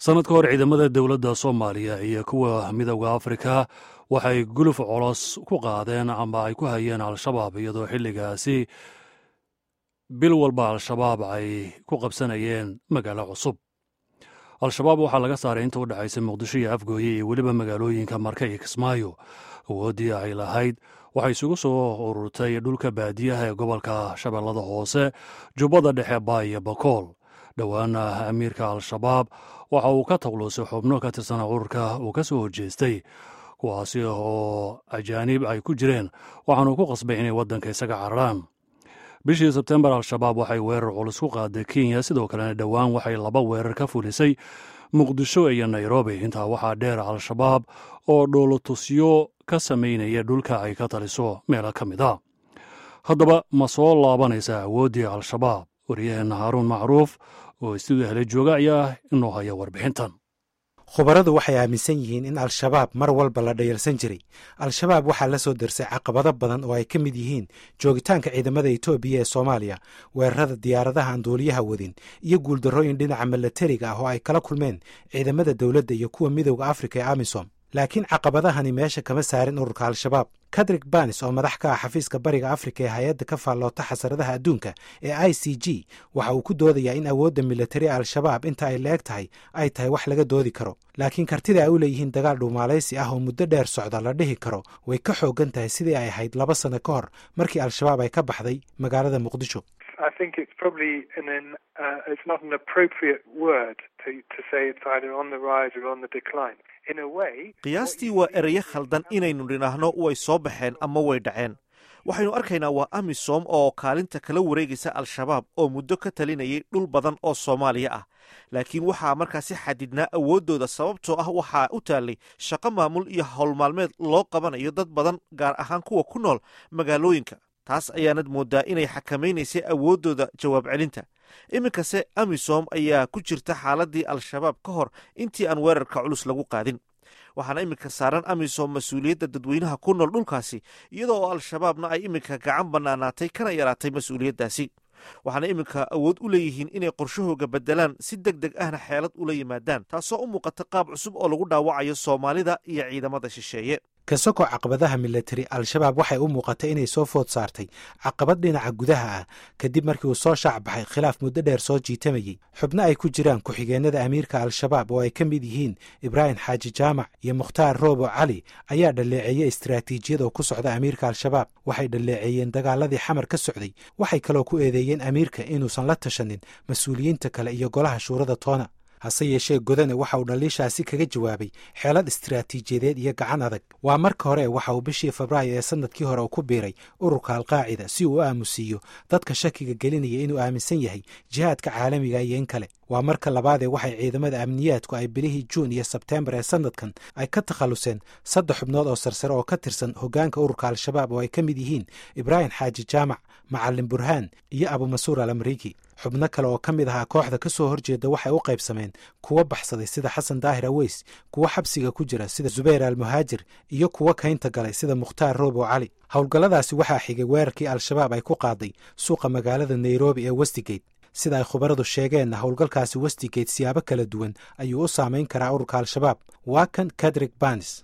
sannad ka hor ciidamada dowladda soomaaliya iyo kuwa midowda afrika waxay guluf colos ku qaadeen ama ay ku hayeen al-shabaab iyadoo xilligaasi bil walba al-shabaab ay ku qabsanayeen magaalo cusub al-shabaab waxaa laga saaray inta u dhexaysa muqdisho iyo afgooye iyo weliba magaalooyinka marka iyo kismaayo awooddii ay lahayd waxay isugu soo ururtay dhulka baadiyaha ee gobolka shabeellada hoose jubbada dhexe baa iyo bakool dhowaana amiirka al-shabaab waxa uu ka taqluusay xubno ka tirsan ururka uu ka soo horjeestay kuwaasi oo ajaanib ay ku jireen waxaanu ku qasbay inay waddanka isaga cararaan bishii sebtembar al-shabaab waxay weerar culus ku qaaday kenya sidoo kalena dhowaan waxay laba weerar ka fulisay muqdisho iyo nairobi intaa waxaa dheer al-shabaab oo dhoolotusyo ka samaynaya dhulka ay ka taliso meelo ka mid a haddaba ma soo laabanaysa awooddii al-shabaab wariyaheenna haaruun macruuf oo istuudiyo hele jooga ayaa inoo haya warbixintan khubaradu waxay aaminsan yihiin in al-shabaab mar walba la dhayalsan jiray al-shabaab waxaa la soo dersay caqabado badan oo ay ka mid yihiin joogitaanka ciidamada etoobiya ee soomaaliya weerarada diyaaradaha aan duuliyaha wadin iyo guuldarrooyin dhinaca milatariga ah oo ay kala kulmeen ciidamada dowladda iyo kuwa midowda afrika ee amisom laakiin caqabadahani meesha kama saarin ururka al-shabaab kadrik banis oo madax ka ah xafiiska bariga afrika ee hay-adda ka faalloota xasaradaha adduunka ee i c g waxa uu ku doodayaa in awoodda militari ee al-shabaab inta ay la eg tahay ay tahay wax laga doodi karo laakiin kartida ay u leeyihiin dagaal dhuumaalaysi ah oo muddo dheer socda la dhihi karo way ka xooggan tahay sidii ay ahayd laba sano ka hor markii al-shabaab ay ka baxday magaalada muqdisho qiyaastii waa erayo khaldan inaynu nidhaahno way soo baxeen ama way dhaceen waxaynu arkaynaa waa amisom oo kaalinta kala wareegaysa al-shabaab oo muddo ka talinayay dhul badan oo soomaaliya ah laakiin waxaa markaasi xadidnaa awooddooda sababtoo ah waxaa u taallay shaqo maamul iyo howlmaalmeed loo qabanayo dad badan gaar ahaan kuwa ku nool magaalooyinka taas ayaanad mooddaa inay xakamaynaysay awooddooda jawaab celinta iminkase amisom ayaa ku jirta xaaladii al-shabaab ka hor intii aan weerarka culus lagu qaadin waxaana iminka saaran amisom mas-uuliyadda dadweynaha ku nool dhulkaasi iyadoo oo al-shabaabna ay iminka gacan bannaanaatay kana yaraatay mas-uuliyaddaasi waxaana iminka awood u leeyihiin inay qorshahooga beddelaan si deg deg ahna xeelad ula yimaadaan taasoo u muuqata qaab cusub oo lagu dhaawacayo soomaalida iyo ciidamada shisheeye kasoko caqabadaha milatari al-shabaab waxay u muuqatay inay soo food saartay caqabad dhinaca gudaha ah kadib markii uu soo shaac baxay khilaaf muddo dheer soo jiitamayey xubno ay ku jiraan ku-xigeenada amiirka al-shabaab oo ay ka mid yihiin ibraahim xaaji jaamac iyo mukhtaar roobo cali ayaa dhaleeceeyey istaraatiijiyad oo ku socda amiirka al-shabaab waxay dhaleeceeyeen dagaaladii xamar ka socday waxay kaloo ku eedeeyeen amiirka inuusan la tashanin mas-uuliyiinta kale iyo golaha shuurada toona hase yeeshee godane waxa uu dhaliishaasi kaga jawaabay xeelad istaraatiijiyadeed iyo gacan adag waa marka hore waxa uu bishii febraayo ee sanadkii hore uu ku biiray ururka alqaacida si uu u aamusiiyo dadka shakiga gelinaya inuu aaminsan yahay jihaadka caalamiga iyo in kale waa marka labaadee waxay ciidamada amniyaadku ay bilihii juun iyo sebteembar ee sanadkan ay ka takhalluseen saddex xubnood oo sarsare oo ka tirsan hoggaanka ururka al-shabaab oo ay ka mid yihiin ibraahim xaaji jaamac macalin burhaan iyo abumasuur al amriiki xubno kale oo ka mid ahaa kooxda ka soo horjeeda waxay u qaybsameen kuwo baxsaday sida xasan daahir aweys kuwo xabsiga ku jira sida zubayr almuhaajir iyo kuwo kaynta galay sida mukhtaar roobo cali howlgalladaasi waxaa xigay weerarkii al-shabaab ay ku qaaday suuqa magaalada nairobi ee westigate sida ay khubaradu sheegeenna howlgalkaasi westigate siyaabo kala duwan ayuu u saamayn karaa ururka al-shabaab waa kan kadrik banis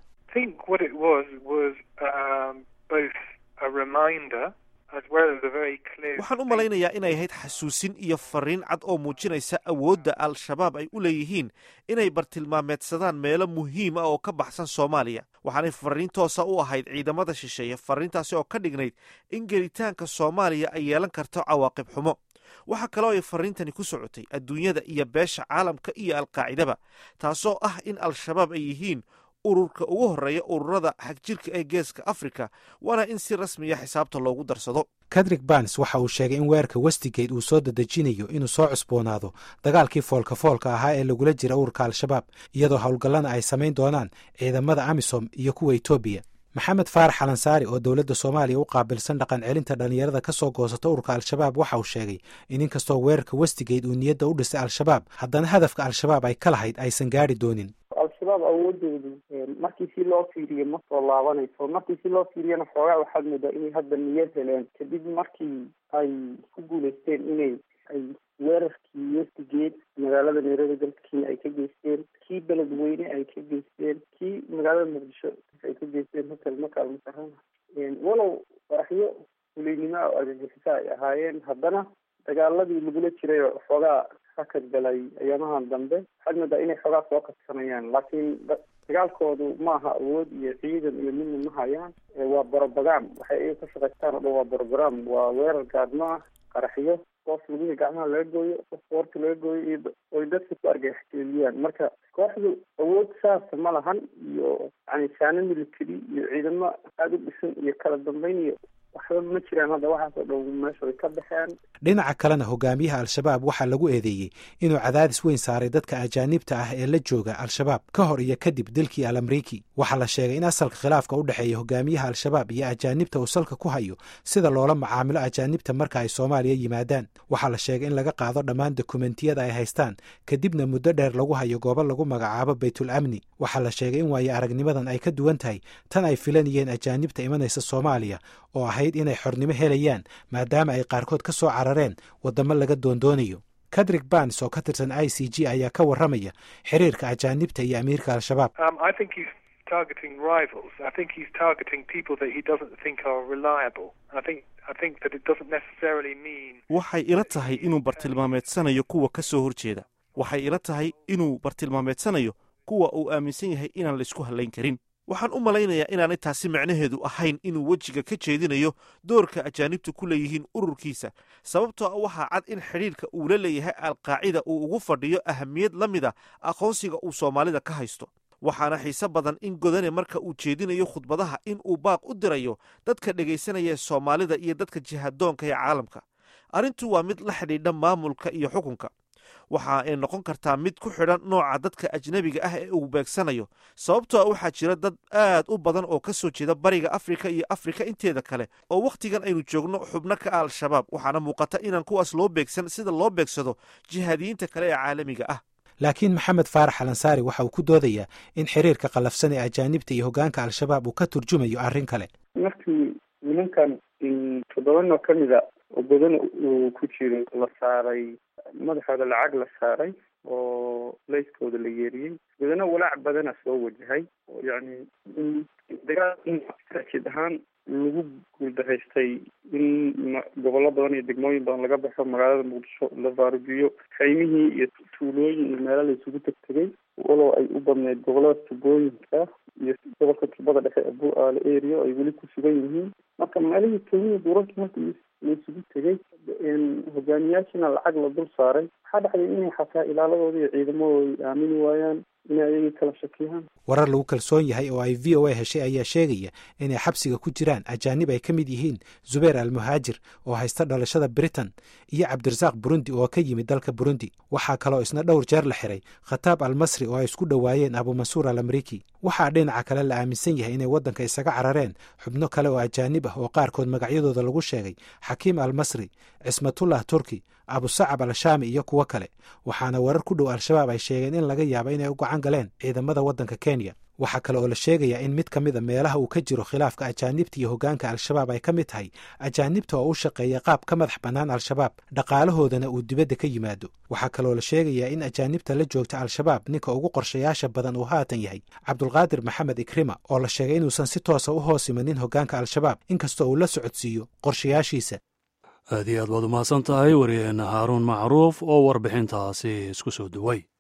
waxaan u malaynayaa inay ahayd xasuusin iyo fariin cad oo muujinaysa awoodda al-shabaab ay u leeyihiin inay bartilmaameedsadaan meelo muhiim ah oo ka baxsan soomaaliya waxaanay fariin toosa u ahayd ciidamada shisheeye fariintaasi oo ka dhignayd in gelitaanka soomaaliya ay yeelan karto cawaaqib xumo waxaa kaloo ay fariintani ku socotay adduunyada iyo beesha caalamka iyo alqaacidaba taasoo ah in al-shabaab ay yihiin ururka ugu horreeya ururada xagjirka ee geeska afrika waana in si rasmiya xisaabta loogu darsado kadrik banis waxa uu sheegay in weerarka westigate uu soo dadejinayo inuu soo cusboonaado dagaalkii foolka foolka ahaa ee lagula jira ururka al-shabaab iyadoo howlgallana ay samayn doonaan ciidamada amisom iyo kuwa etoobiya maxamed faarax alansaari oo dowladda soomaaliya u qaabilsan dhaqan celinta dhallinyarada ka soo goosata ururka al-shabaab waxa uu sheegay in inkastoo weerarka westigate uu niyadda u dhisay al-shabaab haddana hadafka al-shabaab ay ka lahayd aysan gaadhi doonin al-shabaab awoodoodu markii si loo fiiriyo ma soo laabanayso markii si loo fiiriyana xoogaa waxaad moodaa inay hadda niyad heleen kadib markii ay ku guulaysteen inay ay weerarkii westigeed magaalada nairobi dalka kenya ay ka geysteen kii beledweyne ay ka geysteen kii magaalada muqdisho ay ka geysteen hotel makaal mukarama walow qaraxyo fuleynimo oo argagixisa ay ahaayeen haddana dagaaladii lagula jiray oo xoogaa hakad galay ayaamahan dambe waxaad moodaa inay xoogaa soo kadsanayaan laakiin dagaalkoodu maaha awood iyo ciidan iyo midna ma hayaan waa brobagam waxay iyaga ka shaqaystaan o dhan waa brogram waa weerar gaadmo ah qaraxyo qof lugihii gacmaha laga gooyo qof boorta laga gooyo iyo oy dadka ku argagaxgeliyaan marka kooxdu awood saasa ma lahan iyo yani saano military iyo ciidamo aada u dhisan iyo kala dambeyn iyo waxba ma jiraan hadda waxaas oo dhan meesha way ka baxeen dhinaca kalena hogaamiyaha al-shabaab waxaa lagu eedeeyey inuu cadaadis weyn saaray dadka ajaanibta ah ee la jooga al-shabaab ka hor iyo kadib dilkii al amriiki waxaa la sheegay in asalka khilaafka u dhexeeya hogaamiyaha al-shabaab iyo ajaanibta uu salka ku hayo sida loola macaamilo ajaanibta marka ay soomaaliya yimaadaan waxaa la sheegay in laga qaado dhammaan dokumentiyada ay haystaan kadibna muddo dheer lagu hayo goobo lagu magacaabo baytul amni waxaa la sheegay in waayo aragnimadan ay ka duwan tahay tan ay filanayeen ajaanibta imanaysa soomaaliya oo ahayd inay xornimo helayaan maadaama ay qaarkood ka soo carareen waddamo laga doondoonayo kadrik bans oo ka tirsan i c g ayaa ka warramaya xiriirka ajaanibta iyo amiirka al-shabaab waxay ila tahay inuu bartilmaameedsanayo kuwa ka soo horjeeda waxay ila tahay inuu bartilmaameedsanayo kuwa uu aaminsan yahay inaan laysku hallayn karin waxaan u malaynayaa inaanay taasi macnaheedu ahayn inuu wejiga ka jeedinayo doorka ajaanibtu ku leeyihiin ururkiisa sababtoo ah waxaa cad in xidhiirka uu la leeyahay alqaacida uu ugu fadhiyo ahamiyad la mid a aqoonsiga uu soomaalida ka haysto waxaana xiise badan in godane marka uu jeedinayo khudbadaha in uu baaq u dirayo dadka dhegaysanaya soomaalida iyo dadka jihadoonka ee caalamka arrintu waa mid la xidhiidha maamulka iyo xukunka waxa ay noqon kartaa mid ku xidhan nooca dadka ajnebiga ah ee uu beegsanayo sababtoo a waxaa jira dad aad u badan oo ka soo jeeda bariga afrika iyo afrika inteeda kale oo wakhtigan aynu joogno xubno ka ah al-shabaab waxaana muuqata inaan kuwaas loo beegsan sida loo beegsado jihaadiyiinta kale ee caalamiga ah laakiin maxamed faarax alansaari waxa uu ku doodayaa in xiriirka qallafsan ee ajaanibta iyo hoggaanka al-shabaab uu ka turjumayo arrin kale markii nimankan toddobanoo ka mida oo badan uu ku jiro la saaray madaxooda lacag la saaray oo layskooda la yeeriyey badana walaac badana soo wajahay oo yacni dagaal jid ahaan lagu guuldaraystay in gobollo badan iyo degmooyin badan laga baxo magaalada muqdisho la faarujiyo kaymihii iyo tuulooyin iyo meelo la isugu tegtegay walow ay u badneyd gobollada tubooyinka iyo gobolka tubada dhexe ee bu-aale area ay weli ku sugan yihiin marka meelihii kaymihii duurarkii marka la isugu tegay hogaamiyaashina lacag la dul saaray waxaa dhacday inay xataa ilaaladooda iyo ciidamadooda aamini waayaan inay ayagii kala shakiyaan warar lagu kalsoon yahay oo ay v o a heshay ayaa sheegaya inay xabsiga ku jiraan ajaanib ay ka mid yihiin zubeer almuhaajir oo haysta dhalashada britain iyo cabdirasaaq burundi oo ka yimid dalka burundi waxaa kaloo isna dhowr jeer la xiray khataab almasri oo ay isku dhowaayeen abumansuur al amriiki waxaa dhinaca kale la aaminsan yahay inay waddanka isaga carareen xubno kale oo ajaanib ah oo qaarkood magacyadooda lagu sheegay xakiim almasri cismatullah turki abusacab al-shaami iyo kuwo kale waxaana warar ku dhow al-shabaab ay sheegeen in laga yaabo inay u gacan galeen ciidamada waddanka kenya waxaa kale oo la sheegayaa in mid ka mid a meelaha uu ka jiro khilaafka ajaanibta iyo hoggaanka al-shabaab ay ka mid tahay ajaanibta oo u shaqeeya qaab ka madax bannaan al-shabaab dhaqaalahoodana uu dibadda ka yimaado waxaa kaloo la sheegayaa in ajaanibta la joogta al-shabaab ninka ugu qorshayaasha badan uu haatan yahay cabdulqaadir maxamed ikrima oo la sheegay inuusan si toosa u hoos imanin hoggaanka al-shabaab inkastoo uu la socodsiiyo qorshayaashiisa aad iyo aad baad umahadsan tahay wariyeenna haaruun macruuf oo warbixintaasi isku soo duway